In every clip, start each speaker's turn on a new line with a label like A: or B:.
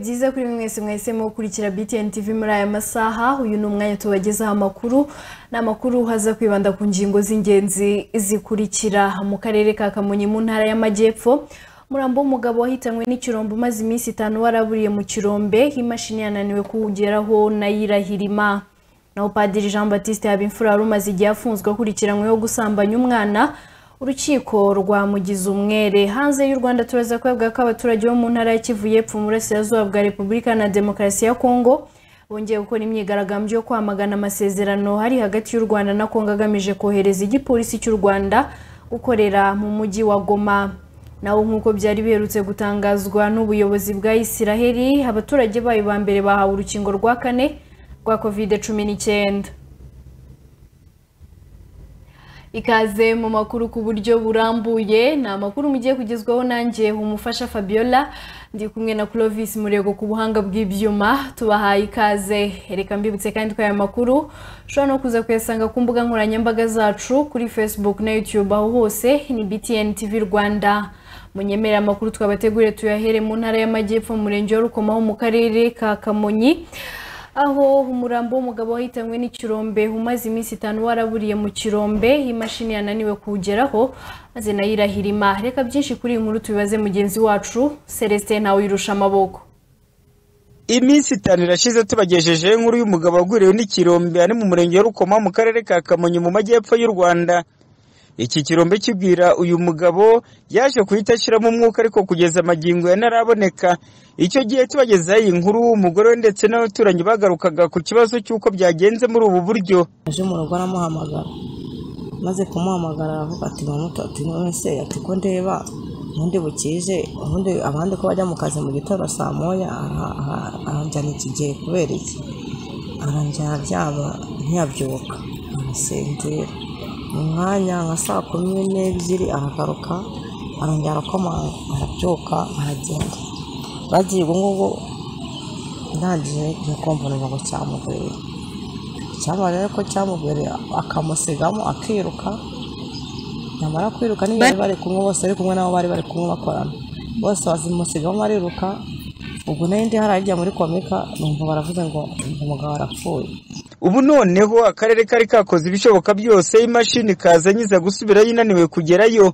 A: byiza kuri mwese mwese mukurikira BTN TV muri aya masaha uyu ni umwanya tubagezaho amakuru ni amakuru haza kwibanda ku ngingo z'ingenzi zikurikira mu karere ka Kamonyi mu ntara y'Amajyepfo umurambo w'umugabo wahitanywe n'ikirombe umaze iminsi itanu waraburiye mu kirombe imashini yananiwe kuwugeraho nayirahirima naho padiri jean batiste habimfura wari umaze igihe afunzwe akurikiranyweho gusambanya umwana urukiko rwamugize umwere hanze y'u rwanda turaza kuvuga ko abaturage bo mu ntara ya kivu y'epfo mu burasirazuba bwa repubulika na demokarasi ya kongo bongeye gukora imyigaragambyo yo kwamagana amasezerano hari hagati y'u rwanda na kongo agamije kohereza igipolisi cy'u rwanda gukorera mu mujyi wa goma naho nk'uko byari biherutse gutangazwa n'ubuyobozi bwa isiraheli abaturage bayo ba mbere bahawe urukingo rwa kane rwa kovide cumi n'icyenda ikaze mu makuru ku buryo burambuye ni amakuru mugiye kugezwaho nanjye umufasha fabiola ndi kumwe na clovis murego ku buhanga bw'ibyuma tubahaye ikaze reka mbibutse kandi ko aya makuru ushobora no kuza kuyasanga ku mbuga nkoranyambaga zacu kuri facebook na youtube aho hose ni btn tv rwanda munyemere amakuru twabateguriye tuyahere mu ntara y'amajyepfo mu murenge wa rukomaho mu karere ka kamonyi aho umurambo w'umugabo wahitanywe n'ikirombe umaze iminsi itanu waraburiye mu kirombe imashini yananiwe kuwugeraho maze nayo irahirima reka byinshi kuri iyi nkuru tubibaze mugenzi wacu celestin ntawe uyirusha amaboko
B: iminsi itanu irashize tubagejejeho inkuru y'umugabo waguriwe n'ikirombe ari mu murenge wa rukoma mu karere ka kamonyi mu majyepfo y'u rwanda iki kirombe kibwira uyu mugabo yaje guhita ashyiramo umwuka ariko kugeza amagingo yanaraboneka icyo gihe tubagezaho iyi nkuru umugore we ndetse n'abaturanyi bagarukaga ku kibazo cy'uko byagenze muri ubu buryo
C: aje mu rugo aramuhamagara maze kumuhamagara aravuga ati ati nonese ati ko ndeba ubundi bukije ubundi abandi ko bajya mu kazi mu gitondo saa moya aha- aha- aranjyana iki gihe kubera iki aranjyana aryama ntiyabyuka arasinzira mu mwanya nka saa kumi n'ebyiri aragaruka arongera arakomanga arabyuka aragenda bagiye ubwo ngubwo ndangije ngiye kumva ngo cyamugwiriye cyamara rero ko cyamugwiriye akamusigamo akiruka nyamara kwiruka niyo bari bari kumwe bose bari kumwe nabo bari bari kumwe bakorana bose bazimusigamo bariruka ubwo nayo ndi harajya muri komika numva baravuze ngo umugabo arapfuye
B: ubu noneho akarere kari kakoze ibishoboka byose imashini ikaza nyiza gusubirayo inaniwe kugerayo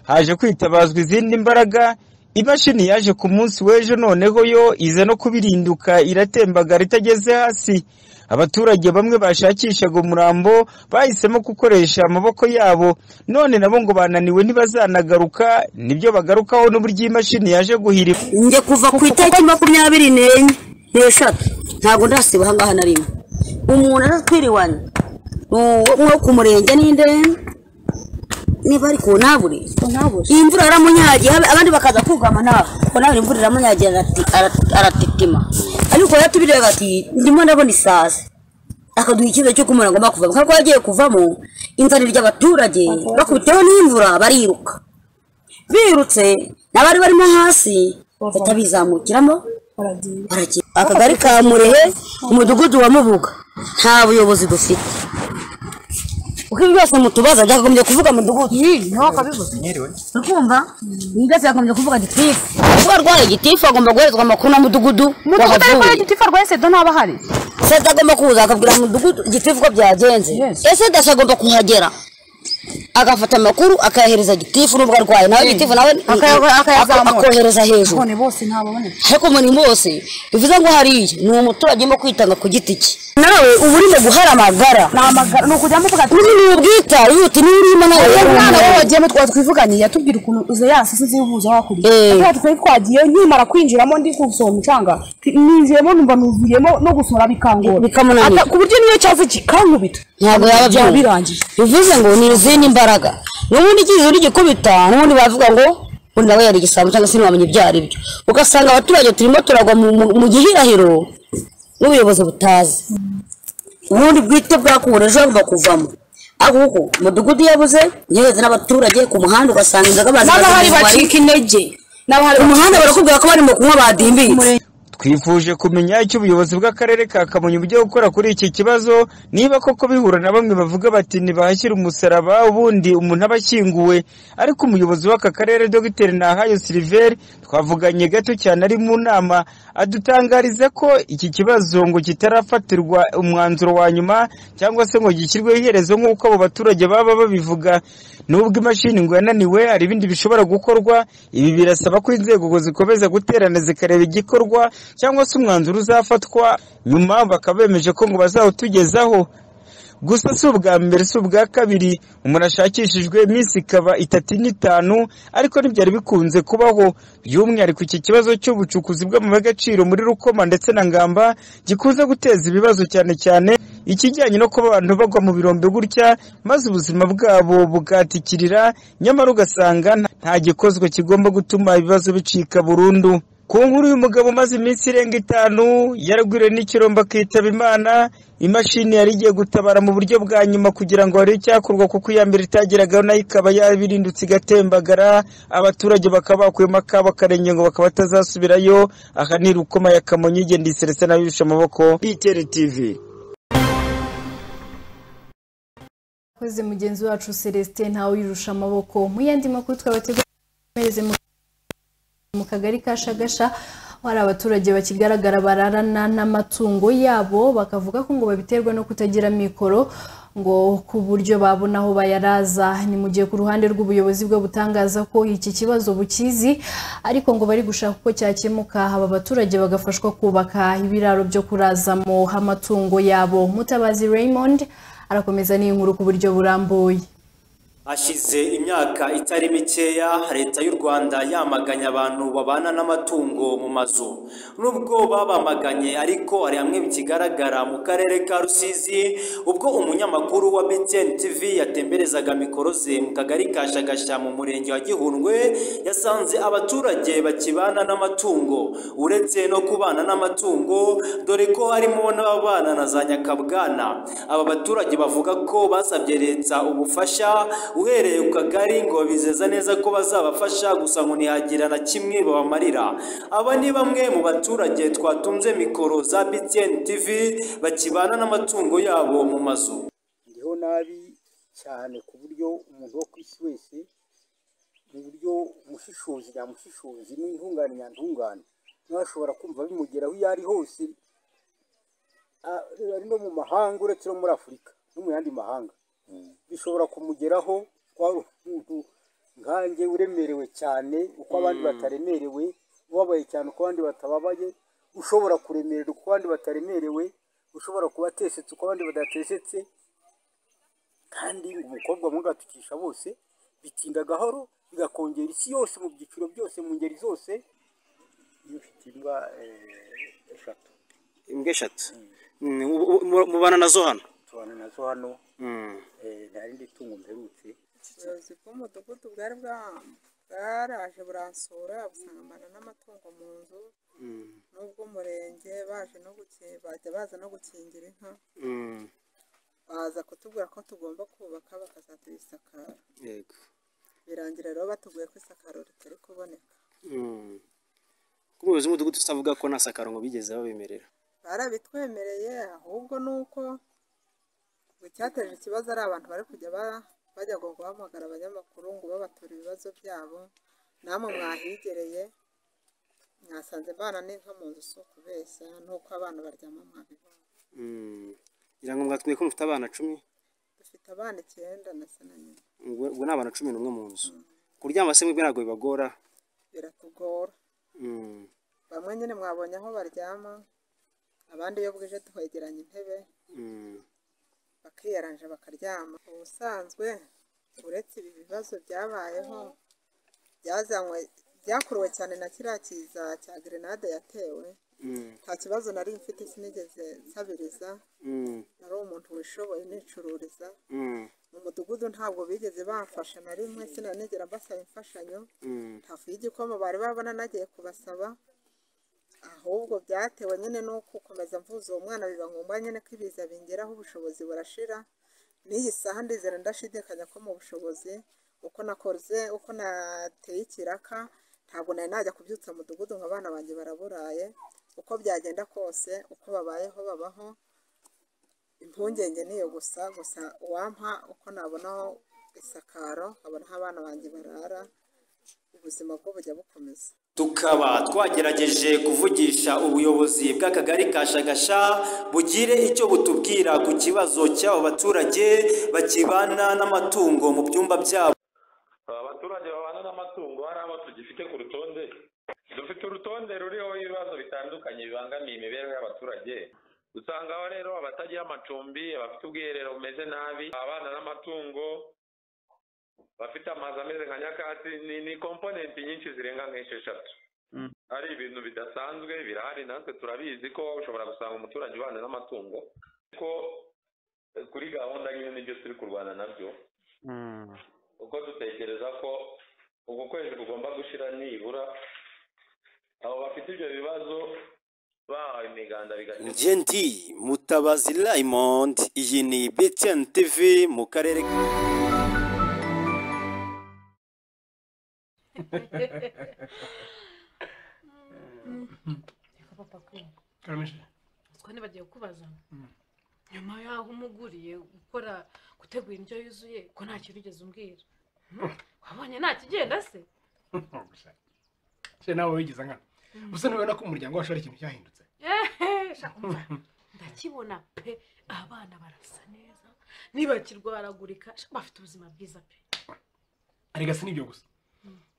B: haje kwitabazwa izindi mbaraga imashini yaje ku munsi w'ejo noneho yo iza no kubirinduka iratembagara itageze hasi abaturage bamwe bashakishaga umurambo bahisemo gukoresha amaboko yabo none nabo ngo bananiwe ntibazanagaruka nibyo bagarukaho n'uburyo iyi mashini yaje guhirima
D: njye kuva ku itariki makumyabiri n'enye n'eshatu ntabwo ndasiba aha ngaha na rimwe umuntu aratwiriwanye nko ku murenge n'inde niba ari ku ntabure iyi mvura yaramunyagiye abandi bakaza kugama ntabwo kuko nawe imvura iramunyagiye arati- ara- aratitima ariko yatubireba ati ndimo ndabona isazi akaduha icyizere cyo kumura ngomba kuvamo kuko yagiye kuvamo inzara ry'abaturage bakubiteho n'imvura bariruka birutse n'abari barimo hasi bahita bizamukiramo baragiye akagari ka murehe umudugudu wa mubuga nta buyobozi dufite uko ibi byose mutubaza byakagombye kuvuga mudugudu ukumva ibi byose byakagombye kuvuga gitifu kuba arwaye gitifu agomba guherezwa amakuru na mudugudu
E: mudugudu
D: wahavuye.
E: ariko ari gitifu arwaye sida ntaba ahari
D: senta agomba kuza akabwira mudugudu gitifu ko byagenze ese dasa agomba kuhagera agafata amakuru akayahereza gitifu n'ubwo arwaye nawe gitifu nawe
E: Akaya- akayazamura.
D: akohereza hejuru
E: none bose ntababoneka
D: ariko umuntu bose bivuze ngo hariya ni umuturage urimo kwitanga ku giti cye nawe uba urimo guhara amagara
E: ni amagara ni ukujyamo tugati
D: uzi ni ubwita yuti niba urimo nawe
E: uyu mwana we
D: wabonye.
E: wagiyemo twari twivuganye yatubwira ukuntu uza yasisi zihuza wakuriye
D: Eh.
E: aho twari twagiye nkimara kwinjiramo ndi gusohora umucanga ninjiyemo numva nuvuyemo no gusohora bikangora
D: Bikamunanira.
E: Ata- ku buryo niyo cyaza kikankubita
D: ntabwo yaba
E: byaba
D: byumva
E: birangiye
D: bivuze ngo ni izindi mbaraga n'ubundi igihe uri gikubita n'ubundi bavuga ngo ubundi nawe yari igisambo cyangwa se ntiwamenye ibyo ari byo ugasanga abaturage turimo turagwa mu- mu- mu gihirahiro n'ubuyobozi butazi ubundi bwite bwakuwe ejo hagomba kuvamo ahubwo umudugudu yabuze yegereza n'abaturage ku muhanda ugasanga inzoga bazimaze
E: n'abahari
D: mu tubari.
E: bacika intege n'abahari
D: umuhanda barakubwira ko barimo kunywa badimbiye
B: twifuje kumenya icyo ubuyobozi bw'akarere ka kamonyi bujya gukora kuri iki kibazo niba koko bihura na bamwe bavuga bati ntibahashyire umusaraba ubundi umuntu aba ashyinguwe ariko umuyobozi w'aka karere dr nahayo siliveri twavuganye gato cyane ari mu nama adutangariza ko iki kibazo ngo kitarafatirwa umwanzuro wa nyuma cyangwa se ngo gishyirweho iherezo nk'uko abo baturage baba babivuga nubwo imashini ngo yananiwe hari ibindi bishobora gukorwa ibi birasaba ko inzego ngo zikomeza guterana zikareba igikorwa cyangwa se umwanzuro uzafatwa nyuma bakaba bemeje ko ngo bazawutugezaho gusa si ubwa mbere si ubwa kabiri umuntu ashakishijwe iminsi ikaba itatu n'itanu ariko ntibyari bikunze kubaho by'umwihariko iki kibazo cy'ubucukuzi bw'amabuye y'agaciro muri rukoma ndetse na ngamba gikunze guteza ibibazo cyane cyane ikijyanye no kuba abantu bagwa mu birombe gutya maze ubuzima bwabo bugatikirira nyamara ugasanga nta- nta gikozwe kigomba gutuma ibibazo bicika burundu ku nkuru y'umugabo umaze iminsi irenga itanu yaragwiriwe n'ikirombe akitaba imana imashini yari igiye gutabara mu buryo bwa nyuma kugira ngo harebe icyakorwa kuko iya mbere itageragaho nayo ikaba yabirindutse igatembagara abaturage bakaba bakuyemo akabo akarenge ngo bakaba batazasubirayo aha ni rukoma ya kamonyi igenda iseretse n'abibisha amaboko btr tv
A: koze mugenzi wacu celestin ntawe uyirusha amaboko mu yandi makuru twabateguranyirize mu kagari ka shagasha aho hari abaturage bakigaragara bararana n'amatungo yabo bakavuga ko ngo babiterwa no kutagira mikoro ngo ku buryo babona aho bayaraza ni mu gihe ku ruhande rw'ubuyobozi bwo butangaza ko iki kibazo bukizi ariko ngo bari gushaka uko cyakemuka aba baturage bagafashwa kubaka ibiraro byo kurazamo amatungo yabo mutabazi raymond arakomeza n'inkuru ku buryo burambuye
F: Hashize imyaka itari mikeya leta y'u Rwanda yamaganye abantu babana n'amatungo mu mazu nubwo babamaganye ariko hari hamwe bikigaragara mu karere ka Rusizi ubwo umunyamakuru wa BTN TV yatemberezaga mikoro ze mu kagari ka Shagasha mu murenge wa Gihundwe yasanze abaturage bakibana n'amatungo uretse no kubana n'amatungo dore ko harimo n'ababana na za nyakabwana aba baturage bavuga ko basabye leta ubufasha uhereye ku kagari ngo babizeza neza ko bazabafasha gusa ngo ntihagira na kimwe babamarira aba ni bamwe mu baturage twatunze mikoro za BTN TV bakibana n'amatungo yabo mu mazu
G: ndiho nabi cyane ku buryo umuntu wo ku isi wese mu buryo umushishozi nyamushishozi n'intungane nyantungane nawe ashobora kumva bimugeraho iyo ari hose Ah, ari no mu mahanga uretse no muri afurika no mu yandi mahanga bishobora kumugeraho twari umuntu nkanjye uremerewe cyane uko abandi bataremerewe ubabaye cyane uko abandi batababaye ushobora kuremererwa uko abandi bataremerewe ushobora kuba atesetse uko abandi badatesetse kandi ngo umukobwa mubi gatukisha bose bitinda gahoro bigakongera isi yose mu byiciro byose mu ngeri zose iyo ufite imbwa eh, eshatu
F: imbwa eshatu mubana nazo hano
G: tubana nazo hano eh, nta rindi tungo mperutse
H: ubuyobozi bw'umudugudu bwari bwa- bwaraje buransura busangana n'amatungo mu nzu n'ubw'umurenge baje no guki- bajya baza no gukingira inka baza kutubwira ko tugomba kubaka bakazatubisakara
F: yego
H: birangira rero batubwiye ko isakaro ritari kuboneka
F: umuyobozi w'umudugudu usavuga ko nta sakaro ngo bigeze babemerera
H: barabitwemereye ahubwo ni uko ngo icyateje ikibazo ari abantu bari kujya ba- bajya ngo guhamagara abanyamakuru ngo babatura ibibazo byabo namwe mwahigereye mwasanze mbana n'inka mu nzu si ukubeshya n'uko abana baryama mwabibona
F: ngira ngo mwatwiye ko mufite abana cumi
H: dufite abana icyenda ndetse na nyina
F: ubwo ubwo ni abana cumi n'umwe mu nzu kuryama se mwebwe ntabwo bibagora
H: biratugora
F: Mm.
H: bamwe nyine mwabonye aho baryama abandi iyo bwije twegeranya intebe
F: Mm.
H: bakiyaranja bakaryama ubusanzwe uretse ibi bibazo byabayeho byazanywe byakuruwe cyane na kiriya kiza cya gerenade yatewe
F: Mm.
H: nta kibazo nari mfite sinigeze nsabiriza
F: Mm.
H: nari umuntu wishoboye nicururiza
F: Mm.
H: mu mudugudu ntabwo bigeze bamfasha na rimwe sinanigera mbasaba imfashanyo
F: Mm.
H: hafi y'igikoma bari babona nagiye kubasaba ahubwo byatewe nyine no gukomeza mvuza uwo mwana biba ngombwa nyine ko ibiza bingeraho ubushobozi burashira n'iyi saha ndizera ndashidikanya ko mu bushobozi uko nakoze uko nateye ikiraka ntabwo nari najya kubyutsa mudugudu ngo abana banjye baraburaye uko byagenda kose uko babayeho babaho impungenge niyo gusa gusa uwampa uko nabonaho isakaro nkabona aho abana banjye barara ubuzima bwo bujya bukomeza
F: tukaba twagerageje kuvugisha ubuyobozi bw'akagari ka shagasha bugire icyo butubwira ku kibazo cy'abo baturage bakibana n'amatungo mu byumba byabo
I: abaturage babana n'amatungo hari abo tugifite ku rutonde dufite urutonde ruriho ibibazo bitandukanye bibangamiye imibereho y'abaturage usangaho rero abatagira amacumbi abafite ubwiherero bumeze nabi abana n'amatungo bafite amazu ameze nka nyakatsi ni ni komponenti nyinshi zirenga nk'esheshatu ari ibintu bidasanzwe birahari natwe turabizi ko ushobora gusanga umuturage ubana n'amatungo ko eh, kuri gahunda nyine nibyo turi kurwana nabyo kuko dutekereza ko uku kwezi kugomba gushira nibura abo bafite ibyo bibazo bahawe imiganda bigakemurwa
F: ngendi mutabazi raymond iyi ni btn tv mu karere
E: twe bagiye kubaza nyuma y'aho umuguriye gukora gutegura indyo yuzuye ko nta kintu ugeze umbwira wabonye nta kigenda se
J: se nawe wigeze nkana gusa ntubona ko umuryango wacu ari ikintu cyahindutse
E: Ehe, sha umva, ndakibona pe abana barasa neza ntibakirwaragurika sha bafite ubuzima bwiza pe
J: arega si nibyo gusa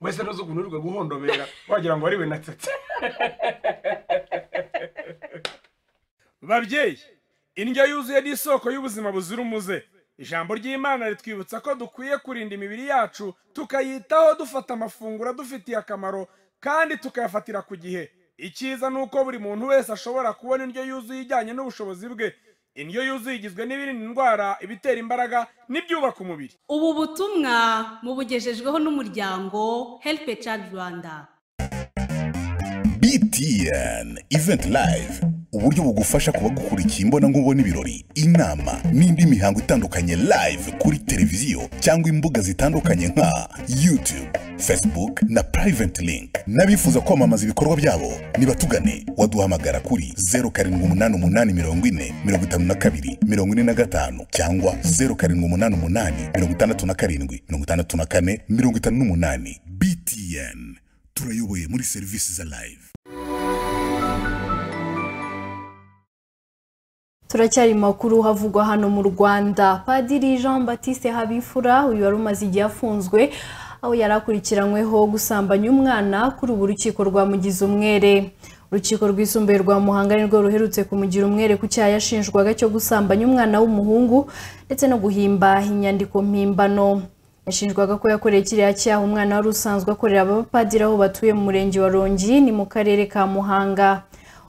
J: wese ntuzi ukuntu urwa guhondobera wagira ngo ariwe natsetse
K: babyeyi indyo yuzuye ni isoko y'ubuzima buzira umuze ijambo ry'imana ritwibutsa ko dukwiye kurinda imibiri yacu tukayitaho dufata amafunguro adufitiye akamaro kandi tukayafatira ku gihe icyiza ni uko buri muntu wese ashobora kubona indyo yuzuye ijyanye n'ubushobozi bwe indyo yuzuye igizwe n'ibirinda indwara ibitera imbaraga n'ibyubaka umubiri
L: ubu butumwa mubugejejweho n'umuryango help a child rwanda
M: btn event live uburyo bugufasha kuba gukurikiye imbonankubone ibirori inama n'indi mihango itandukanye live kuri televiziyo cyangwa imbuga zitandukanye nka youtube facebook na private link n'abifuza kwamamaza ibikorwa byabo nibatugane waduhamagara kuri 0788405452 cyangwa 0788567458 btn turayoboye muri serivisi za live
A: turacyari makuru havugwa hano mu rwanda padiri jean batiste habifura uyu wari umaze igihe afunzwe aho yari akurikiranyweho gusambanya umwana kuri ubu urukiko rwamugize umwere urukiko rwisumbuye rwa muhanga nirwo ruherutse kumugira umwere ku cyaha yashinjwaga cyo gusambanya umwana w'umuhungu ndetse no guhimba inyandiko mpimbano yashinjwaga ko yakoreye kiriya cyaha umwana wari usanzwe akorera abapadiri aho batuye mu murenge wa rongi ni mu karere ka muhanga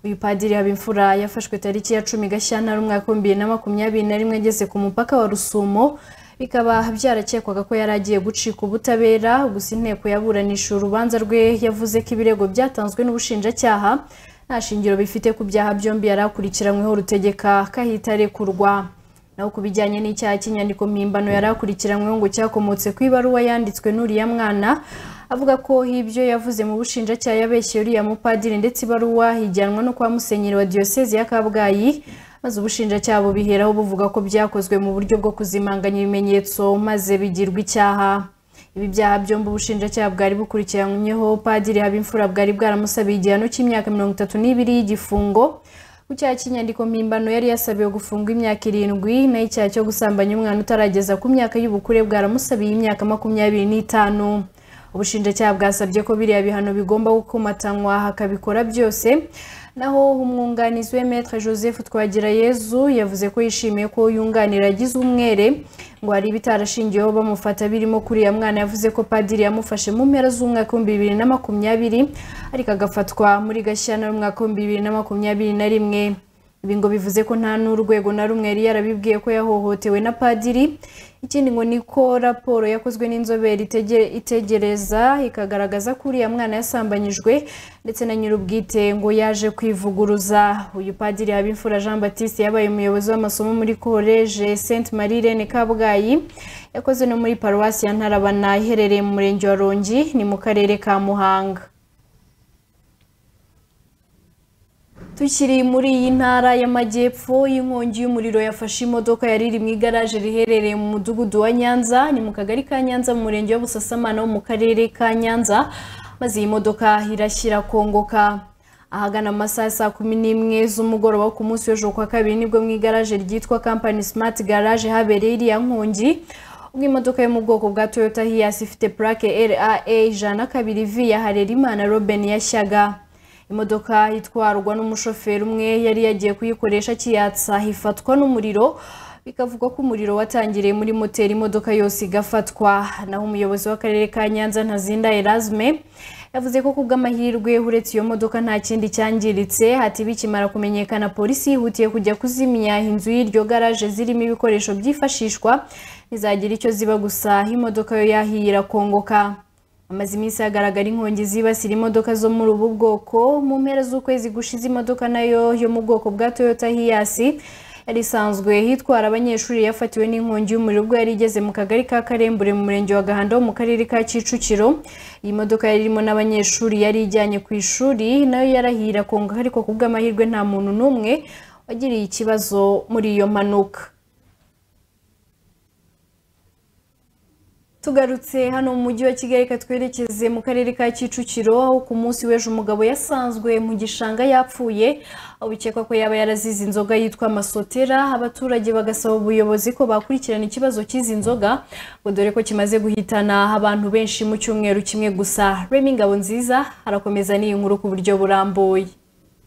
A: uyu padiri habimfura yafashwe tariki ya cumi gashyantare umwaka w'ibihumbi bibiri na makumyabiri na rimwe ageze ku mupaka wa rusumo bikaba byarakekwaga ko yari agiye gucika ubutabera gusa inteko yaburanisha urubanza rwe yavuze ko ibirego byatanzwe n'ubushinjacyaha nta shingiro bifite ku byaha byombi yari akurikiranyweho rutegeka ko ahita arekurwa naho ku bijyanye n'icyaha cy'inyandiko mpimbano yari akurikiranyweho ngo cyakomotse ku ibaruwa yanditswe n'uriya mwana avuga ko ibyo yavuze mu bushinjacyaha yabeshye uriya mupadiri ndetse ibaruwa ijyanwa no kwa musenyeri wa diyosezi ya kabgayi maze ubushinjacyaha bubiheraho buvuga ko byakozwe mu buryo bwo kuzimanganya ibimenyetso maze bigirwa icyaha ibi byaha byombi ubushinjacyaha bwari bukurikiranyweho padiri habimfura bwari bwaramusabiye igihano cy'imyaka mirongo itatu n'ibiri y'igifungo ku cyaha cy'inyandiko mpimbano yari yasabiwe gufungwa imyaka irindwi naho icyaha cyo gusambanya umwana utarageza ku myaka y'ubukure bwaramusabiye imyaka makumyabiri n'itanu ubushinjacyaha bwasabye ko biriya bihano bigomba gukomatanywa hakabikora byose naho umwunganizi we maître joseph twagirayezu yavuze ko yishimiye ko yunganira agize umwere ngo hari ibitarashingiyeho bamufata birimo kuri ya mwana yavuze ko padiri yamufashe mu mpera z'umwaka w'ibihumbi bibiri na makumyabiri ariko agafatwa muri gashyantare umwaka w'ibihumbi bibiri na makumyabiri na rimwe ibi ngo bivuze ko nta n'urwego na rumwe yari yarabibwiye ko yahohotewe na padiri ikindi ngo ni ko raporo yakozwe n'inzobere itege- itegereza ikagaragaza ko uriya mwana yasambanyijwe ndetse na nyir'ubwite ngo yaje kwivuguruza uyu padiri habimfura jean batiste yabaye umuyobozi w'amasomo muri koleje saint marie rene kabgayi yakoze no muri paruwasi ya ntarabana iherereye mu murenge wa rongi ni mu karere ka muhanga tukiri muri iyi ntara y'amajyepfo inkongi y'umuriro yafashe imodoka yari iri mu igaraje riherereye mu mudugudu wa nyanza ni mu kagari ka nyanza mu murenge wa busasamana wo mu karere ka nyanza maze iyi modoka irashyira kongoka ahagana mu masaha ya saa kumi n'imwe z'umugoroba ku munsi w'ejo kwa kabiri nibwo mu igaraje ryitwa kampani simati garaje habereye iriya nkongi ubwo imodoka yo mu bwoko bwa toyota hiyasi ifite purake raa ijana na kabiri vi ya harerimana robin yashyaga imodoka itwarwa n'umushoferi umwe yari yagiye kuyikoresha akiyatsa ifatwa n'umuriro bikavugwa ko umuriro watangiriye muri moteri imodoka yose igafatwa naho umuyobozi w'akarere ka nyanza ntazinda erasme yavuze ko kubw'amahirwe uretse iyo modoka nta kindi cyangiritse ati bikimara kumenyekana polisi yihutiye kujya kuzimya inzu y'iryo garaje zirimo ibikoresho byifashishwa ntizagira icyo ziba gusa imodoka yo yahiye irakongoka amaze iminsi hagaragara inkongi zibasira imodoka zo muri ubu bwoko mu mpera z'ukwezi gushize imodoka nayo yo mu bwoko bwa toyota hiyasi yari isanzwe hitwara abanyeshuri yafatiwe n'inkongi y'umuriro ubwo yari igeze mu kagari ka karembure mu murenge wa gahanda wo mu karere ka kicukiro iyi modoka yari irimo n'abanyeshuri yari ijyanye ku ishuri nayo yarahira konga ariko ku bw'amahirwe nta muntu n'umwe wagiriye ikibazo muri iyo mpanuka tugarutse hano mu mujyi wa kigali katwerekeze mu karere ka kicukiro aho ku munsi w'ejo umugabo yasanzwe mu gishanga yapfuye aho bikekwa ko yaba yarazize inzoga yitwa masotera abaturage bagasaba ubuyobozi ko bakurikirana ikibazo cy'izi nzoga ngo dore ko kimaze guhitana abantu benshi mu cyumweru kimwe gusa remi ngabo nziza arakomeza n'iyi nkuru ku buryo burambuye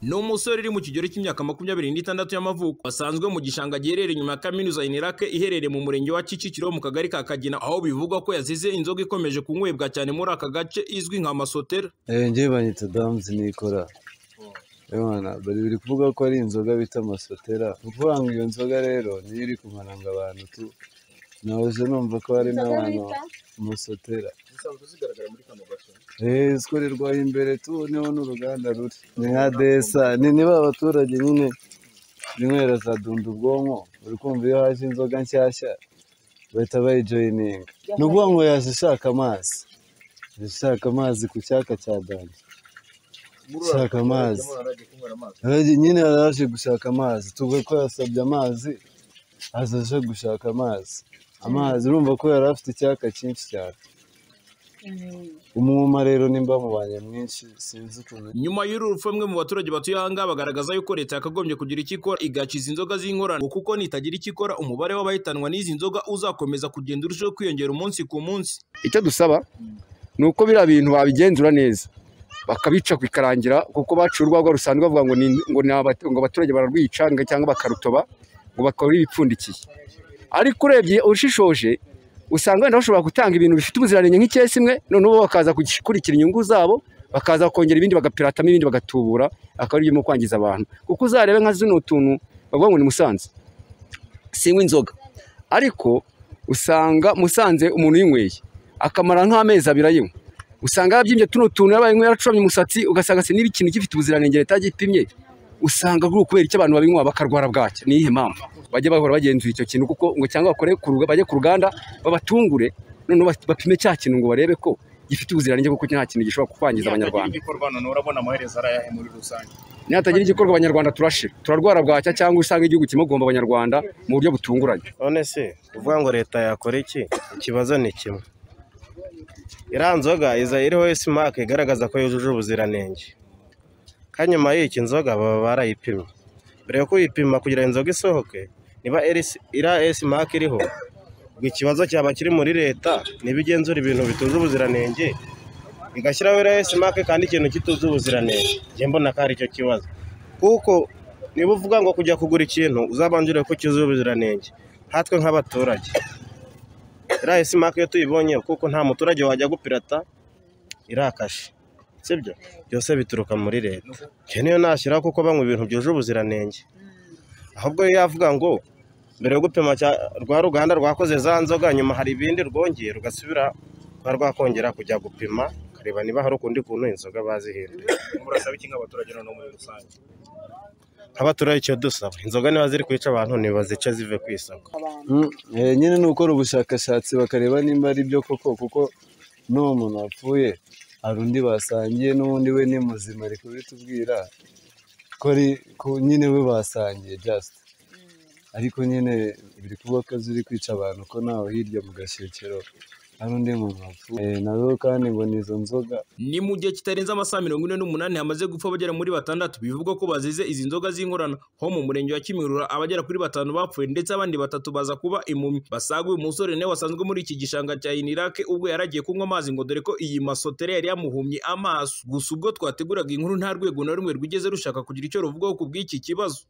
N: ni umusore uri mu kigero cy'imyaka makumyabiri n'itandatu y'amavuko wasanzwe mu gishanga giherereye inyuma ya kaminuza inirake iherereye mu murenge wa kicukiro mu kagari ka kagina aho bivugwa ko yazize inzoga ikomeje kunywebwa cyane muri aka gace izwi nka masotera
O: njyewe banyita damuzi nikora bari biri kuvuga ko ari inzoga bita masotera ni ukuvuga ngo iyo nzoga rero niyo iri kumaranga abantu tu nahoze numva ko hari n'abantu masotera
P: zisanzwe zigaragara muri kano gace
O: zikorerwa imbere tu niho n'uruganda ruri ni nka desa ni niba abaturage nyine zinywera za dunda ubwonko buri kumva iyo haje inzoga nshyashya bahita bayijoyininga ni ukuvuga ngo yaje ishaka amazi ishaka amazi ku cyaka cya danje ishaka amazi nyine yaraje gushaka amazi tuvuga ko yasabye amazi aza aje gushaka amazi amazi urumva ko yari afite icyaka cyinshi cyane umwuma rero nimba mubanye mwinshi sinzi ukuntu
N: nyuma y'uru rupfu bamwe mu baturage batuye ahangaha bagaragaza yuko leta yakagombye kugira icyo ikora igakiza inzoga z'inkorano ngo kuko nitagira icyo ikora umubare w'abahitanwa n'izi nzoga uzakomeza kugenda urushaho kwiyongera umunsi ku munsi
Q: icyo dusaba ni uko biriya bintu babigenzura neza bakabica bikarangira kuko baca urwagwa rusanzwe bavuga ngo ni- ngo ni abat- ngo abaturage bararwica ngo cyangwa bakarutoba ngo bakora ibipfundikiye ariko urebye ushishoje usanga wenda bashobora gutanga ibintu bifite ubuziranenge nk'icyesi imwe noneho bo bakaza gukurikira inyungu zabo bakaza kongera ibindi bagapiratamo ibindi bagatubura akaba ari mu kwangiza abantu kuko uzarebe nka zino tuntu bavuga ngo ni musanze sinywa inzoga ariko usanga musanze umuntu uyinyweye akamara nk'amezi abiri ayinywa usanga yabyimbye tuno tuntu yabaye yaracuramye umusatsi ugasanga se niba ikintu gifite ubuziranenge leta yagipimye usanga ari ukubera icyo abantu babinywa bakarwara bwacya ni iyihe mpamvu bajya bahora bagenzura icyo kintu kuko ngo cyangwa bakore ku ruga- bajye ku ruganda babatungure noneho bas- bapime cya kintu ngo barebe ko gifite ubuziranenge kuko nta kintu gishobora kwangiza abanyarwanda
P: ibikorwa none urabona amaherezo ari ayahe muri rusange
Q: nihatagira igikorwa abanyarwanda turashira turarwara bwacya cyangwa usanga igihugu kimugomba abanyarwanda mu buryo butunguranye
R: none se uvuga ngo leta yakora iki ikibazo ni kimwe iriya nzoga iza iriho simake igaragaza ko yujuje ubuziranenge kandi nyuma y'iki nzoga baba barayipimye mbere yo kuyipima kugira ngo inzoga isohoke niba iri- iriya simake iriho ubwo ikibazo cyaba kiri muri leta niba igenzura ibintu bituje ubuziranenge igashyiraho iriya simake kandi ikintu kituje ubuziranenge njye mbona ko ari cyo kibazo kuko niba uvuga ngo kujya kugura ikintu uzabanje urebe ko cyuzuye ubuziranenge nkatwe nk'abaturage iriya simake iyo tuyibonye kuko nta muturage wajya gupirata irakashe sibyo byose bituruka muri leta njye niyo nashyiraho kuko banywa ibintu byuje ubuziranenge ahubwo iyo yavuga ngo mbere yo gupima cya- rwa ruganda rwakoze za nzoga nyuma hari ibindi rwongeye rugasubira kuba rwakongera kujya gupima ukareba niba hari ukundi kuntu inzoga bazihinduye
P: murasaba iki nk'abaturage noneho muri rusange
R: nk'abaturage icyo dusaba inzoga niba ziri kwica abantu ntibazice zive ku isoko
O: Mm, eh, nyine ni ukora ubushakashatsi bakareba nimba ari byo koko kuko n'uwo muntu wapfuye hari undi basangiye n'ubundi we ni muzima ari kubitubwira ko ari ko nyine we basangiye jasite ariko nyine biri kuba akazi uri kwica abantu ko nawe hirya mu gashyekero hari undi muntu wapfuye nawe kandi ngo ni izo nzoga
N: ni mu gihe kitarenze amasaha mirongo ine n'umunani hamaze gupfa abagera muri batandatu bivugwa ko bazize izi nzoga z'inkorano ho mu murenge wa kimihurura abagera kuri batanu bapfuye ndetse abandi batatu baza kuba impumyi basaga uyu musore nawe wasanzwe muri iki gishanga cya inirake ubwo yaragiye kunywa amazi ngo dore ko iyi masotera yari yamuhumye amaso gusa ubwo twateguraga inkuru nta rwego na rumwe rwigeze rushaka kugira icyo ruvugaho ku bw'iki kibazo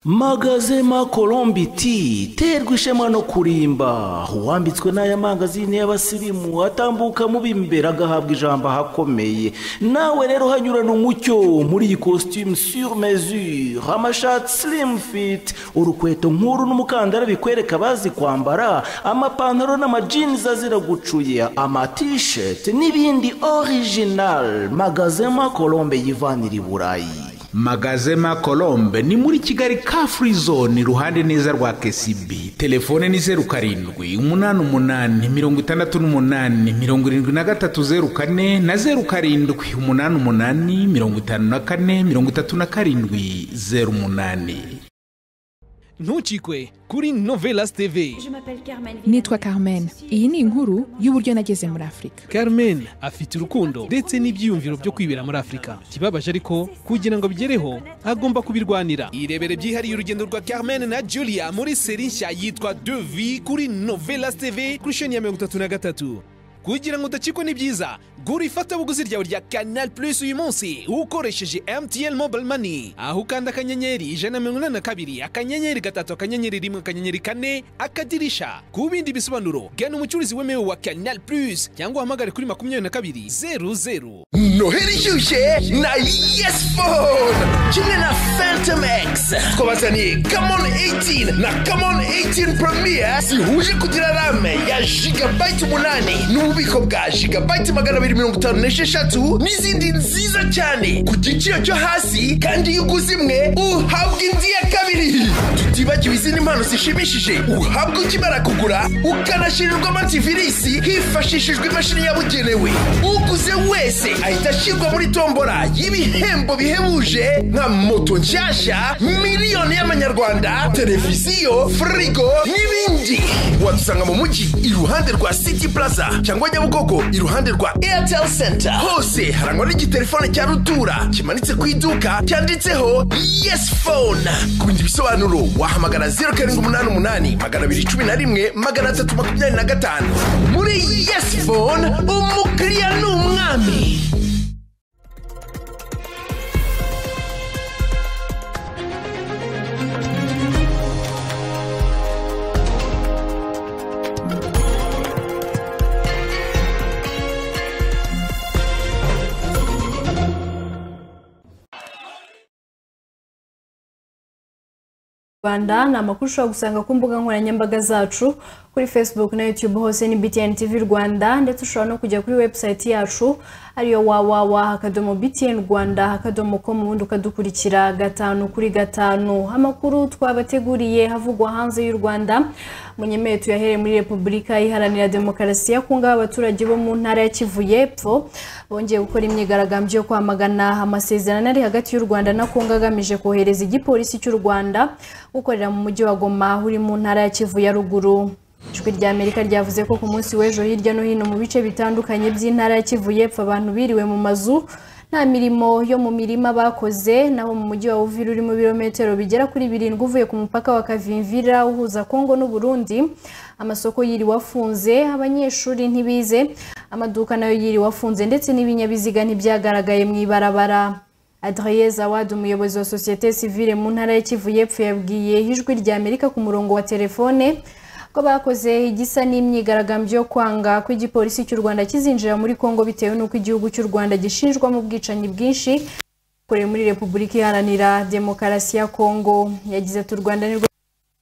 S: magazema colombi t terwa ishema no kurimba uwambitswe n'aya mangazini y'abasirimu atambuka mubi imbere agahabwa ijambo ahakomeye nawe rero hanyurana umucyo muri iyi costume sur mesure amashati slim fit urukweto nkuru n'umukandara bikwereka bazi kwambara amapantaro n'amajinizi azira gucuya amatisheti n'ibindi original magazema colombe yivanira i burayi
T: magazema colombe ni muri kigali ka free zone iruhande neza rwa kcb telefone ni zeru karindwi umunani umunani mirongo itandatu n'umunani mirongo irindwi na gatatu zeru kane na zeru karindwi umunani umunani mirongo itanu na kane mirongo itatu na karindwi zeru umunani
U: ntukikwe kuri novelas tv
V: nitwa carmen iyi ni inkuru y'uburyo nageze muri afurika
U: carmen afite urukundo ndetse n'ibyiyumviro byo kwibera muri afurika ikibabaje ariko kugira ngo abigereho agomba kubirwanira irebere byihariye urugendo rwa carmen na julia muri seri nshya yitwa devi kuri novelas tv kuri sheni ya mirongo itatu na gatatu kugira ngo udacikwe ni byiza gura ifatabuguzi ryawe rya canal plus uyu munsi ukoresheje mtn mobile money aho ukanda akanyenyeri ijana na mirongo inani na kabiri akanyenyeri gatatu akanyenyeri rimwe akanyenyeri kane akadirisha ku bindi bisobanuro gana umucuruzi wemewe wa canal plus cyangwa uhamagare kuri makumyabiri na kabiri zeru zeru
W: noheli ishyushye na yes phone kimwe na phantom x twabazaniye kamon 18 na kamon 18 premier zihuje kugira rame ya gigabyte umunani n'ububiko bwa gigabyte magana abiri mirongo itanu n'esheshatu n'izindi nziza cyane ku giciro cyo hasi kandi iyo uguze imwe uhabwa indi ya kabiri tutibagiwe izindi mpano zishimishije uhabwa ukimara kugura ukanashirirwa amativirisi hifashishijwe imashini yabugenewe uguze wese ahita ashyirwa muri tombora y'ibihembo bihebuje nka moto nshyashya miliyoni y'amanyarwanda televiziyo firigo n'ibindi wadusanga mu mujyi iruhande rwa city plaza cyangwa nyabugogo iruhande rwa airtel center hose harangwa n'igitelefone cya rutura kimanitse ku iduka cyanditseho yes phone ku bindi bisobanuro wahamagara zeru karindwi umunani umunani magana abiri cumi na rimwe magana atatu makumyabiri na gatanu muri yes phone umukiriya ni umwami
A: rwanda ni amakuru ushobora gusanga ku mbuga nkoranyambaga zacu kuri facebook na youtube hose ni btn tv rwanda ndetse ushobora no kujya kuri website yacu ariyo wawawa akadomo btn rwanda akadomo com ubundi ukadukurikira gatanu kuri gatanu amakuru twabateguriye havugwa hanze y'u rwanda munyemeye tuyahere muri repubulika iharanira demokarasi ya kongo aho abaturage bo mu ntara ya kivu y'epfo bongeye gukora imyigaragambyo yo kwamagana amasezerano ari hagati y'u rwanda na kongo agamije kohereza igipolisi cy'u rwanda gukorera mu mujyi wa goma uri mu ntara ya kivu ya ruguru ijwi rya amerika ryavuze ko ku munsi w'ejo hirya no hino mu bice bitandukanye by'intara ya kivu y'epfo abantu biriwe mu mazu nta mirimo yo mu mirima bakoze naho mu mujyi wa uvira uri mu birometero bigera kuri birindwi uvuye ku mupaka wa kavimvira uhuza kongo n'uburundi amasoko yiriwe afunze abanyeshuri ntibize amaduka nayo yiriwe afunze ndetse n'ibinyabiziga ntibyagaragaye mu ibarabara adriye zawadi umuyobozi wa sosiyete sivile mu ntara ya kivu y'epfo yabwiye ijwi rya amerika ku murongo wa telefone ko bakoze igisa n'imyigaragambyo yo kwanga ko igipolisi cy'u rwanda kizinjira muri kongo bitewe n'uko igihugu cy'u rwanda gishinjwamo ubwicanyi bwinshi bukoreye muri repubulika iharanira demokarasi ya kongo yagize ati u rwanda ni rwo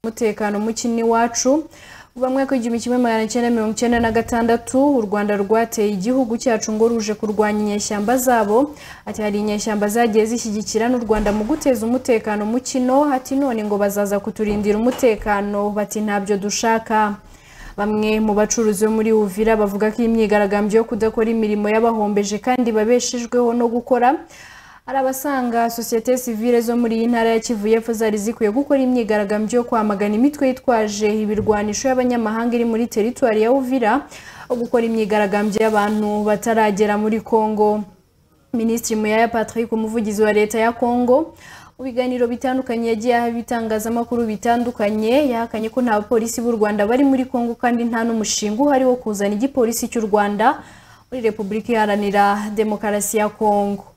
A: umutekano muke n'iwacu kuva mwaka w'igihumbi kimwe magana cyenda mirongo icyenda na gatandatu u rwanda rwateye igihugu cyacu ngo ruje kurwanya inyeshyamba zabo ati hari inyeshyamba zagiye zishyigikira n'u rwanda mu guteza umutekano mu kino ati none ngo bazaza kuturindira umutekano bati ntabyo dushaka bamwe mu bacuruzi bo muri uvira bavuga ko iyi myigaragambyo yo kudakora imirimo y'abahombeje kandi babeshejweho no gukora hari abasanga sosiyete sivile zo muri iyi ntara ya kivu y'epfo zari zikwiye gukora imyigaragambyo yo kwamagana imitwe yitwaje ibirwanisho y'abanyamahanga iri muri teritwari ya uvira aho gukora imyigaragambyo y'abantu bataragera muri congo minisitiri muyaya patrick umuvugizi wa leta ya congo mu biganiro bitandukanye yagiye aha ibitangazamakuru bitandukanye yahakanye ko nta bapolisi b'u rwanda bari muri congo kandi nta n'umushinga uhari wo kuzana igipolisi cy'u rwanda muri repubulika iharanira demokarasi ya congo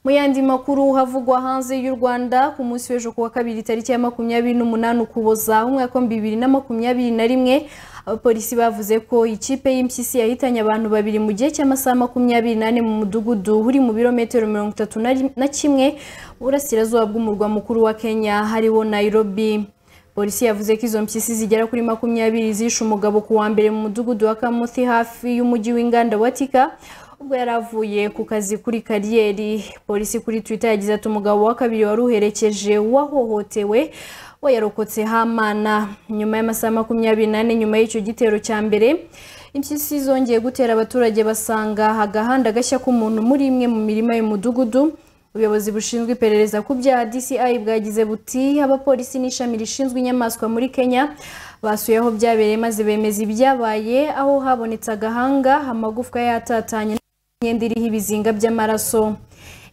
A: mu yandi makuru havugwa hanze y'u rwanda ku munsi w'ejo kuwa kabiri tariki ya makumyabiri n'umunani ukuboza umwaka wa bibiri na makumyabiri na rimwe abapolisi bavuze ko ikipe y'impyisi yahitanye abantu babiri mu gihe cy'amasaha makumyabiri n'ane mu mudugudu uri mu birometero mirongo itatu na kimwe uburasirazuba bw'umurwa mukuru wa kenya hariho nairobi polisi yavuze ko izo mpyisi zigera kuri makumyabiri zishe umugabo ku wa mbere mu mudugudu wa kamuti hafi y'umujyi w'inganda wa tika ubwo yari avuye ku kazi kuri kariyeri polisi kuri twitter yagize ati umugabo wa kabiri wari uherekeje wahohotewe we yarokotse hamana nyuma y'amasaha makumyabiri n'ane nyuma y'icyo gitero cya mbere impyisi zongeye gutera abaturage basanga agahanda gashya k'umuntu muri imwe mu mirima y'umudugudu ubuyobozi bushinzwe iperereza ku byaha DCI bwagize buti abapolisi n'ishami rishinzwe inyamaswa muri Kenya basuye aho byabereye maze bemeza ibyabaye aho habonetse agahanga amagufwa yatatanye imyenda iriho ibizinga by'amaraso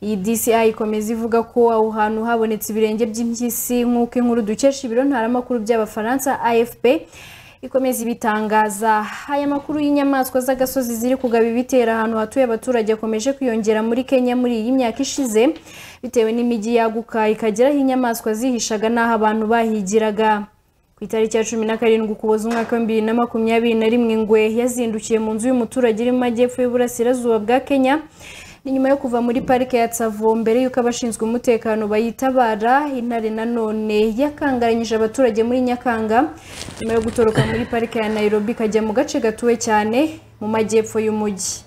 A: iyi DCI ikomeza ivuga ko aho hantu habonetse ibirenge by'impyisi nk'uko inkuru dukesha ibiro ntaramakuru by'abafaransa AFP ikomeza ibitangaza aya makuru y'inyamaswa z'agasozi ziri kugaba ibitera ahantu hatuye abaturage akomeje kwiyongera muri Kenya muri iyi myaka ishize bitewe n'imijyi yaguka ikageraho inyamaswa zihishaga n'aho abantu bahigiraga ku itariki ya cumi na karindwi ukuboza umwaka wa bibiri na makumyabiri na rimwe ingwe yazindukiye mu nzu y'umuturage iri mu majyepfo y'uburasirazuba bwa kenya ni nyuma yo kuva muri parike ya tsavo mbere y'uko abashinzwe umutekano bayitabara intare nanone yakangaranyije abaturage muri nyakanga nyuma yo gutoroka muri parike ya nairobi ikajya mu gace gatuwe cyane mu majyepfo y'umujyi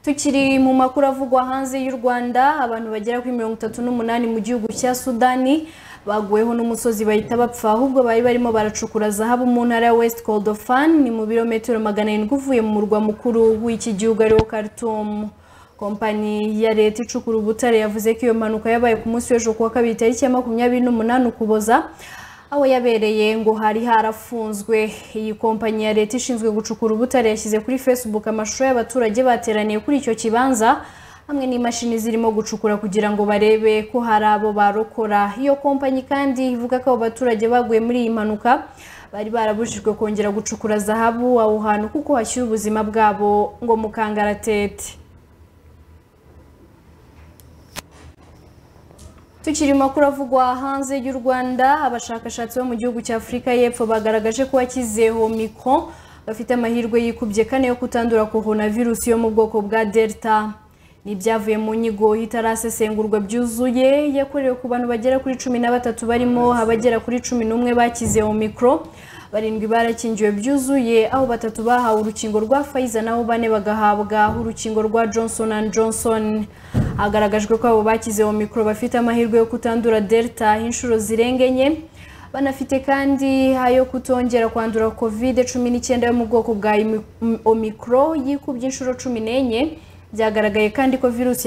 A: tukiri mu makuru avugwa hanze y'u rwanda abantu bagera kuri mirongo itatu n'umunani mu gihugu cya sudani baguweho n'umusozi bahita bapfa ahubwo bari barimo baracukura zahabu mu ntara ya west cordofan ni mu birometero magana arindwi uvuye mu murwa mukuru w'iki gihugu ariwo khartoum kompanyi ya leta icukura ubutare yavuze ko iyo mpanuka yabaye ku munsi w'ejo kuwa kabiri tariki ya makumyabiri n'umunani ukuboza aho yabereye ngo hari harafunzwe iyi kompanyi ya leta ishinzwe gucukura ubutare yashyize kuri facebook amashusho y'abaturage bateraniye kuri icyo kibanza hamwe n'imashini zirimo gucukura kugira ngo barebe ko hari abo barokora iyo kompanyi kandi ivuga ko abo baturage baguye muri iyi mpanuka bari barabujijwe kongera gucukura zahabu aho hantu kuko hashyuye ubuzima bwabo ngo mu kangaratete tukiri makuru avugwa hanze y'u rwanda abashakashatsi bo mu gihugu cya afurika y'epfo bagaragaje ko wakize omicron bafite amahirwe yikubye kane yo kutandura coronavirus yo mu bwoko bwa delta n'ibyavuye mu nyigo itarasesengurwa byuzuye yakorewe ku bantu bagera kuri cumi na batatu barimo abagera kuri cumi n'umwe bakize omicron barindwi barakingiwe byuzuye aho batatu bahawe urukingo rwa Pfizer naho bane bagahabwa urukingo rwa Johnson and Johnson hagaragajwe ko abo bakize mikoro bafite amahirwe yo kutandura delta inshuro zirenga enye banafite kandi ayo kutongera kwandura covid cumi n'icyenda yo mu bwoko bwa omicro yikubye inshuro cumi n'enye byagaragaye kandi ko virusi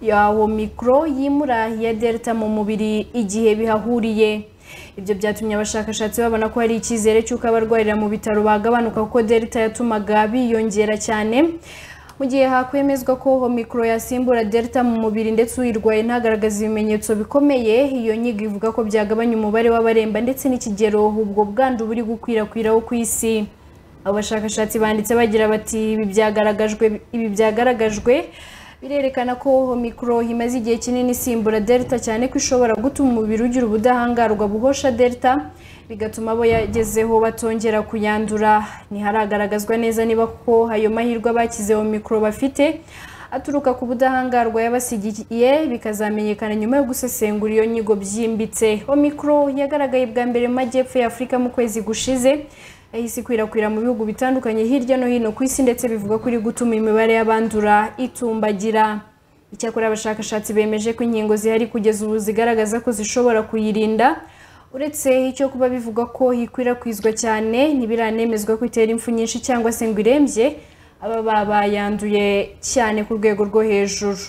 A: ya omicro yimura iya delta mu mubiri igihe bihahuriye ibyo byatumye abashakashatsi babona ko hari icyizere cy'uko abarwarira mu bitaro bagabanuka kuko delta yatumaga biyongera cyane mu gihe hakwemezwa ko mikoro yasimbura delta mu mubiri ndetse uyirwaye ntagaragaze ibimenyetso bikomeye iyo nyigo ivuga ko byagabanya umubare w'abaremba ndetse n'ikigero ubwo bwandu buri gukwirakwira wo ku isi abo bashakashatsi banditse bagira bati ibi byagaragajwe birerekana ko mikoro imaze igihe kinini isimbura delta cyane ko ishobora gutuma umubiri ugira ubudahangarwa buhosha delta bigatuma abo yagezeho batongera kuyandura ntiharagaragazwa neza niba koko ayo mahirwe abakizeho mikoro bafite aturuka ku budahangarwa yabasigiye bikazamenyekana nyuma yo gusesengura iyo nyigo byimbitse omikoro yagaragaye bwa mbere mu majyepfo ya afurika mu kwezi gushize yahise ikwirakwira mu bihugu bitandukanye hirya no hino ku isi ndetse bivuga ko iri gutuma imibare y'abandura itumbagira icyakora abashakashatsi bemeje ko inkingo zihari kugeza ubu zigaragaza ko zishobora kuyirinda uretse icyo kuba bivugwa ko ikwirakwizwa cyane ntibiranemezwa ko itera impfu nyinshi cyangwa se ngo irembye aba babayanduye cyane ku rwego rwo hejuru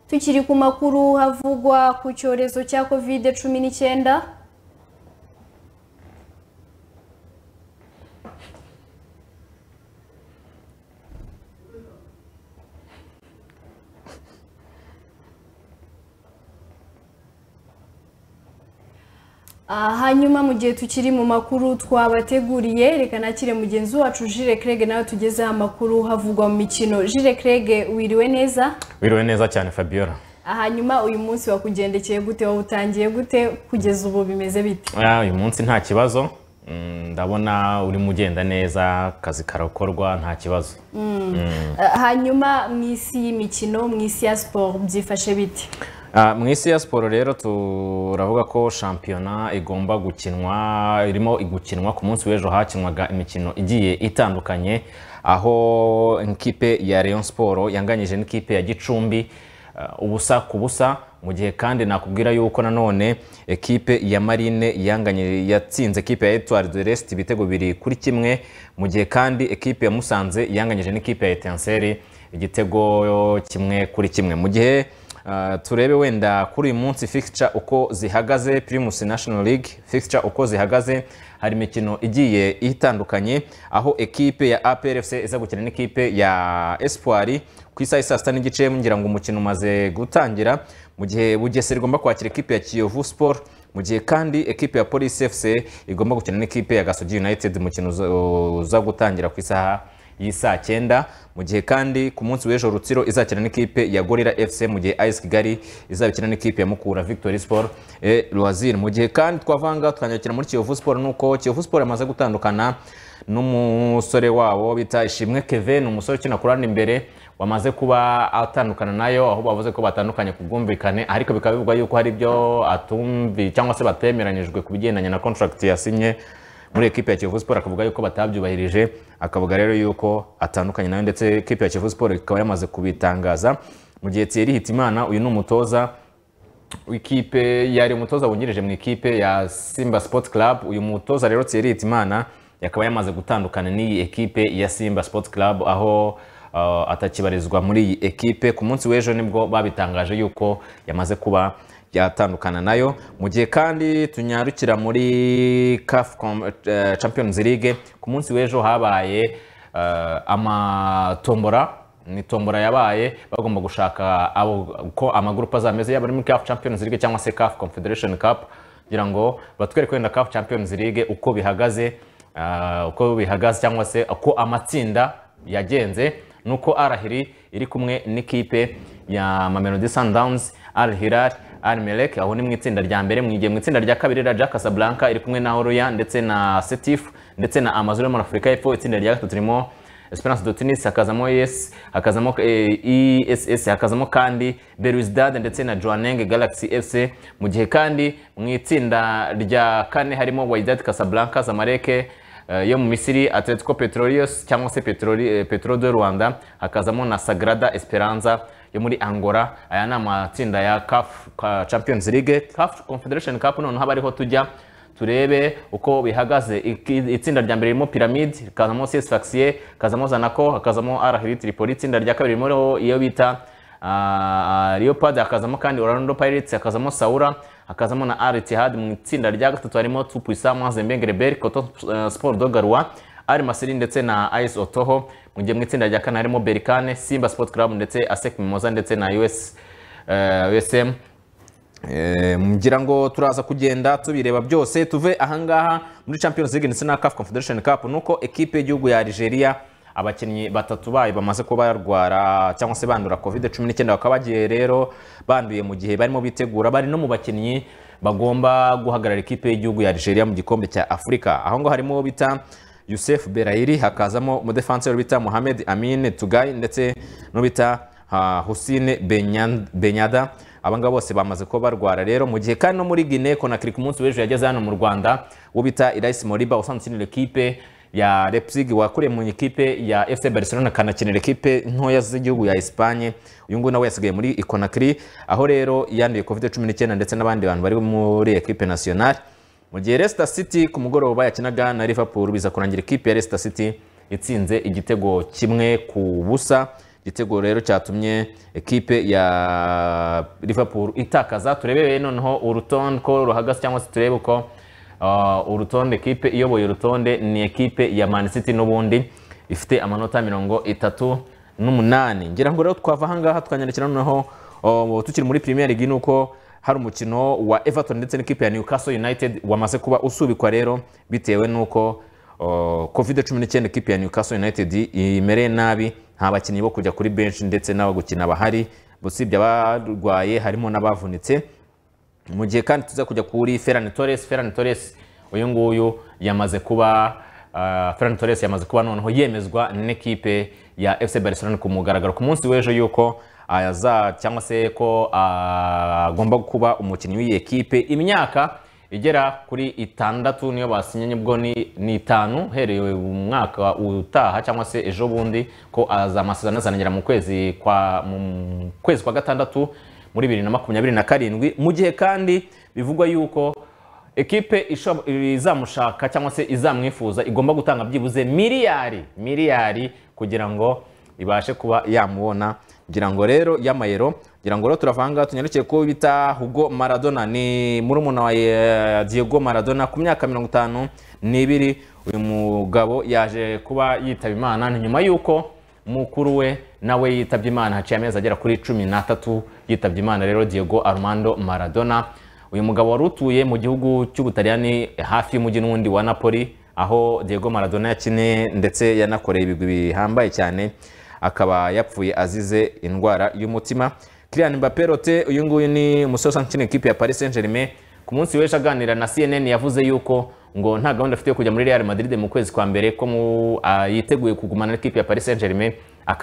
A: tukiri ku makuru havugwa ku cyorezo cya kovide cumi n'icyenda hanyuma mu gihe tukiri mu makuru twabateguriye reka nakire mugenzi wacu jire kerege nawe tugezeho amakuru havugwa mu mikino jire kerege wiriwe neza
X: wiriwe neza cyane fabiola
A: hanyuma uyu munsi wakugendekeye gute wowe utangiye gute kugeza ubu bimeze bite
X: Ah, uyu munsi nta kibazo Mm, ndabona urimo ugenda neza akazi karakorwa nta kibazo
A: Mm.
X: Mm.
A: Ah, hanyuma mu isi y'imikino mu isi ya siporo byifashe bite
X: Ah, mu isi ya siporo rero turavuga ko shampiyona igomba gukinwa irimo gukinwa ku munsi w'ejo hakinwaga imikino igiye itandukanye aho ikipe ya Rayon Sport yanganyije n'ikipe ya Gicumbi ah, ubusa ku busa mu gihe kandi nakubwira yuko nanone ekipe ya Marine yanganye yatsinze ekipe ya Etoile de Rest ibitego biri kuri kimwe mu gihe kandi ekipe ya Musanze yanganyije n'ikipe ya Etincelle igitego kimwe kuri kimwe mu gihe Uh, turebe wenda kuri uyu munsi fixture uko zihagaze Primus National League fixture uko zihagaze hari imikino igiye itandukanye aho ekipe ya APR FC iza gukina n'ikipe ya Espoir ku isaha ya saa sita n'igice ngira ngo umukino umaze gutangira mu gihe Bugesera igomba kwakira ekipe ya Kiyovu Sport mu gihe kandi ekipe ya Police FC igomba gukina n'ikipe ya Gasogi United umukino uza- uza gutangira ku isaha y'isaa cyenda mu gihe kandi ku munsi w'ejo rutsiro izakina n'ikipe ya gorira fc mu gihe ice kigali izabikina n'ikipe ya mukura victory sport e, loisir mu gihe kandi twavanga tukanyarukira muri kiyovu sport nuko kiyovu sport yamaze gutandukana n'umusore wabo bita ishimwe kevin umusore ukina ku ruhande imbere wamaze kuba atandukana nayo aho bavuze ko batandukanye ku bwumvikane ariko bikaba bivugwa yuko hari ibyo atumvi cyangwa se batemeranyijwe ku bigendanye na contract yasinye muri ekipe ya Kiyovu Sport akavuga yuko batabyubahirije akavuga rero yuko atandukanye nayo ndetse ekipe ya Kiyovu Sport ikaba yamaze kubitangaza mu gihe Thierry Hitimana uyu ni umutoza w'ikipe yari umutoza wungirije mu ikipe ya Simba Sports Club uyu mutoza rero Thierry Hitimana yakaba yamaze gutandukana n'iyi ekipe ya Simba Sports Club aho uh, atakibarizwa muri iyi ekipe ku munsi w'ejo nibwo babitangaje yuko yamaze kuba yatandukana nayo mu gihe kandi tunyarukira muri CAF Com- eh, Champions League ku munsi w'ejo habaye eh, amatombora ni tombora yabaye bagomba gushaka abo uko amagurupe azameze yaba ari muri CAF Champions League cyangwa se CAF Confederation Cup kugira ngo batwereke wenda CAF Champions League uko bihagaze ah, uko bihagaze cyangwa se uko amatsinda yagenze nuko Al Ahly iri kumwe n'ikipe ya Mamelodi Sundowns Al Hilal Al Merrikh aho ni mu itsinda rya mbere mu gihe mu itsinda rya kabiri Raja Casablanca iri kumwe na Oroya ndetse na Setif ndetse na Amazon yo muri Afurika y'Epfo itsinda rya gatatu ririmo Esperance de Tunis hakazamo ES hakazamo eh, ESS hakazamo kandi Belouizdad ndetse na Joaneng Galaxy FC mu gihe kandi mu itsinda rya kane harimo Wydad Casablanca Zamalek eh, yo mu Misiri Atletico Petroleos cyangwa se Petroli, eh, Petro de Rwanda hakazamo na Sagrada Esperanza yo muri Angola aya ni amatsinda ya CAF ka- Champions League CAF Confederation Cup noneho haba ariho tujya turebe uko bihagaze Iki- itsinda rya mbere ririmo piramide rikazamo cs faxier hakazamo zanako hakazamo arahiri tripoli itsinda rya kabiri ririmo iyo bita ah, leopard hakazamo kandi orlando pirates hakazamo saura hakazamo na al ittihad mu itsinda rya gatatu harimo tupuisa mazembe grebel coton eh, sport dogarwa ari masiri ndetse na ice otoho mu gihe mu itsinda rya kane harimo berikane simba sport club ndetse asec mimoza ndetse na us eh, usm Eh, ngira ngo turaza kugenda tubireba byose tuve ahangaha muri champions league ndetse na caf confederation cup nuko ekipe y'igihugu ya algeria abakinnyi batatu bayo bamaze kuba barwara cyangwa se bandura covid cumi n'icyenda bakaba bagiye rero banduye mu gihe barimo bitegura bari no mu bakinnyi bagomba guhagarara ikipe y'igihugu ya Nigeria mu gikombe cya Afurika aho ngo harimo uwo bita Yusuf Berahiri hakazamo umudefanseri bita Mohamed Amin Tugai ndetse n'ubita uh, Hussein Benyan- Benyada aba ngaba bose bamaze kuba barwara rero mu gihe kandi no muri Guinea Conakry ku munsi w'ejo yageze hano mu Rwanda uwo bita Irayis Moriba usanzwe ukinira ikipe ya Leipzig wakuriye mu ikipe ya FC Barcelona akanakinira ikipe ntoya z'igihugu ya Espagne uyu nguyu nawe yasigaye muri Conakry aho rero yanduye covid cumi n'icyenda ndetse n'abandi bantu bari muri equipe nationale mu gihe Leicester City ku mugoroba yakinaga na Liverpool biza kurangira ikipe ya Leicester City itsinze igitego kimwe ku busa igitego rero cyatumye ekipe ya Liverpool itakaza turebe noneho urutonde ko ruhagaze cyangwa se turebe uko uh, urutonde ekipe iyoboye urutonde ni ekipe ya Man City n'ubundi ifite amanota mirongo itatu n'umunani ngira ngo rero twava ahangaha tukanyarukira noneho uh, tukiri muri Premier League ni uko hari umukino wa Everton ndetse n'ikipe ya Newcastle United wamaze kuba usubikwa rero bitewe n'uko uh, covid cumi n'icyenda ekipe ya Newcastle United imereye nabi nta bakinnyi bo kujya kuri benshi ndetse n'abo gukina bahari usibye abarwaye harimo n'abavunitse mu gihe kandi tuza kujya kuri Ferran Torres Ferran Torres uyu nguyu yamaze kuba uh, Ferran Torres yamaze kuba noneho yemezwa n'ikipe ya FC Barcelona ku mugaragaro ku munsi w'ejo yuko aza cyangwa se ko ah, agomba kuba umukinnyi w'iyi ekipe imyaka igera kuri itandatu niyo basinye ubwo ni ni itanu uhereye umwaka utaha cyangwa se ejo bundi ko azamasezerano azanagera mu kwezi kwa mu kwezi kwa gatandatu muri bibiri na makumyabiri na karindwi mu gihe kandi bivugwa yuko ekipe isho- izamushaka cyangwa se izamwifuza igomba gutanga byibuze miliyari miliyari kugira ngo ibashe kuba yamubona ngira ngo rero y'amayero ngira ngo rero turavanga tunyarukiye ko bita Hugo Maradona ni murumuna wa eh, Diego Maradona ku myaka mirongo itanu n'ibiri uyu mugabo yaje kuba yitaba imana ni nyuma y'uko mukuru we nawe yitabye imana haciye amezi agera kuri cumi n'atatu yitabye imana rero Diego Armando Maradona uyu mugabo wari utuye mu gihugu cy'ubutaliyani hafi y'umujyi n'uwundi wa napoli aho Diego Maradona yakiniye ndetse yanakoreye ibigwi bihambaye cyane akaba yapfuye azize indwara y'umutima Kylian Mbappé Lotte uyu nguyu ni umusore usanzwe ukina ikipe ya Paris Saint-Germain ku munsi w'ejo aganira na CNN yavuze yuko ngo nta gahunda afite yo kujya muri Real Madrid mu kwezi kwa mbere ko mu- ah, yiteguye kugumana n'ikipe ya Paris Saint-Germain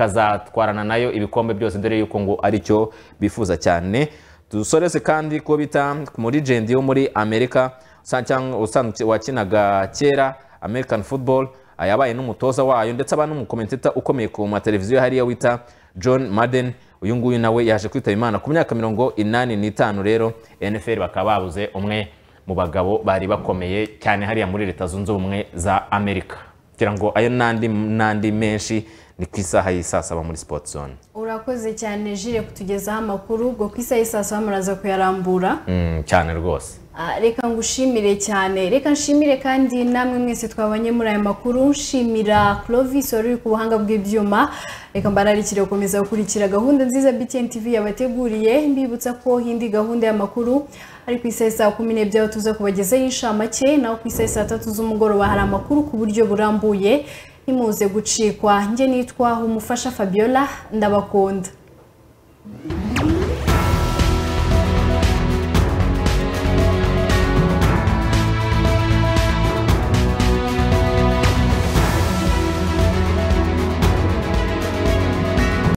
X: akazatwarana nayo ibikombe byose dore yuko ngo aricyo bifuza cyane dusoreze kandi ko bita ku muri jendi wo muri Amerika usa- cyangwa- usanzwe wakinaga kera American Football ah, yabaye n'umutoza wayo ndetse aba n'umukomenteta ukomeye ku mateleviziyo hariya wita John Madden uyu nguyu nawe yaje kwitaba Imana ku myaka mirongo inani n'itanu rero NFL bakaba babuze umwe mu bagabo bari bakomeye cyane hariya muri leta zunze ubumwe za Amerika kugira ngo ayo n'andi n'andi menshi ni ku isaha y'i saa saba muri sport zone
A: urakoze cyane jire kutugezaho amakuru ubwo ku isaha y'i saa saba muraza kuyarambura
X: Mm, cyane rwose
A: Ah, reka ngushimire cyane reka nshimire kandi namwe mwese twabonye muri aya makuru nshimira Clovis wari uri ku buhanga bw'ibyuma reka mbararikire gukomeza gukurikira gahunda nziza BTN TV yabateguriye mbibutsa ko indi gahunda y'amakuru ari ku isaha saa kumi n'ebyiri aho tuza kubagezaho inshamake naho ku isaha saa tatu z'umugoroba hari amakuru ku buryo burambuye ntimuze gucikwa njye nitwa umufasha Fabiola ndabakunda